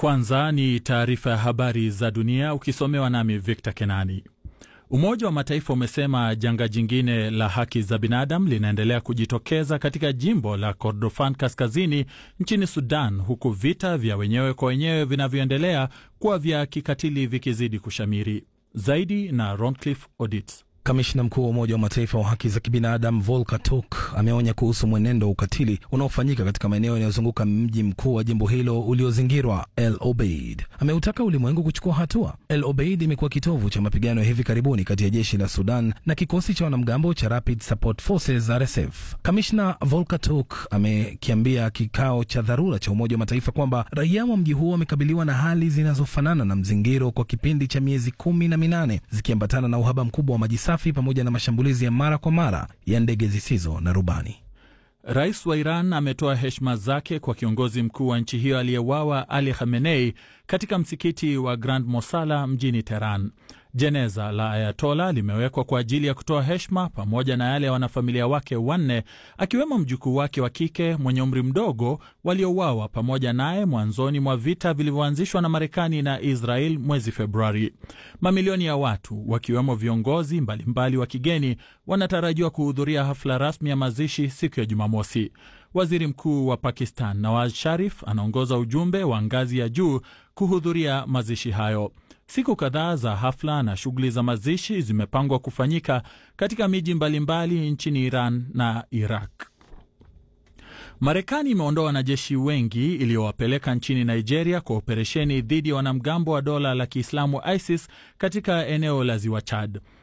Kwanza ni taarifa ya habari za dunia ukisomewa nami Victor Kenani. Umoja wa Mataifa umesema janga jingine la haki za binadamu linaendelea kujitokeza katika jimbo la Kordofan kaskazini nchini Sudan, huku vita vya wenyewe kwa wenyewe vinavyoendelea kuwa vya kikatili vikizidi kushamiri. Zaidi na Roncliffe Odit. Kamishna mkuu wa Umoja wa Mataifa wa haki za kibinadamu Volker Turk ameonya kuhusu mwenendo wa ukatili unaofanyika katika maeneo yanayozunguka mji mkuu wa jimbo hilo uliozingirwa El Obeid. Ameutaka ulimwengu kuchukua hatua. El Obeid imekuwa kitovu cha mapigano ya hivi karibuni kati ya jeshi la Sudan na kikosi cha wanamgambo cha Rapid Support Forces RSF. Kamishna Volker Turk amekiambia kikao cha dharura cha Umoja wa Mataifa kwamba raia wa mji huo wamekabiliwa na hali zinazofanana na mzingiro kwa kipindi cha miezi kumi na minane zikiambatana na uhaba mkubwa wa maji safi pamoja na mashambulizi ya mara kwa mara ya ndege zisizo na rubani. Rais wa Iran ametoa heshima zake kwa kiongozi mkuu wa nchi hiyo aliyewawa Ali Khamenei katika msikiti wa Grand Mosala mjini Teheran. Jeneza la Ayatola limewekwa kwa ajili ya kutoa heshima pamoja na yale ya wanafamilia wake wanne, akiwemo mjukuu wake wa kike mwenye umri mdogo waliouawa pamoja naye mwanzoni mwa vita vilivyoanzishwa na Marekani na Israel mwezi Februari. Mamilioni ya watu wakiwemo viongozi mbalimbali mbali wa kigeni wanatarajiwa kuhudhuria hafla rasmi ya mazishi siku ya Jumamosi. Waziri Mkuu wa Pakistan Nawaz Sharif anaongoza ujumbe wa ngazi ya juu kuhudhuria mazishi hayo. Siku kadhaa za hafla na shughuli za mazishi zimepangwa kufanyika katika miji mbalimbali nchini Iran na Iraq. Marekani imeondoa wanajeshi wengi iliyowapeleka nchini Nigeria kwa operesheni dhidi ya wanamgambo wa dola la Kiislamu ISIS katika eneo la ziwa Chad.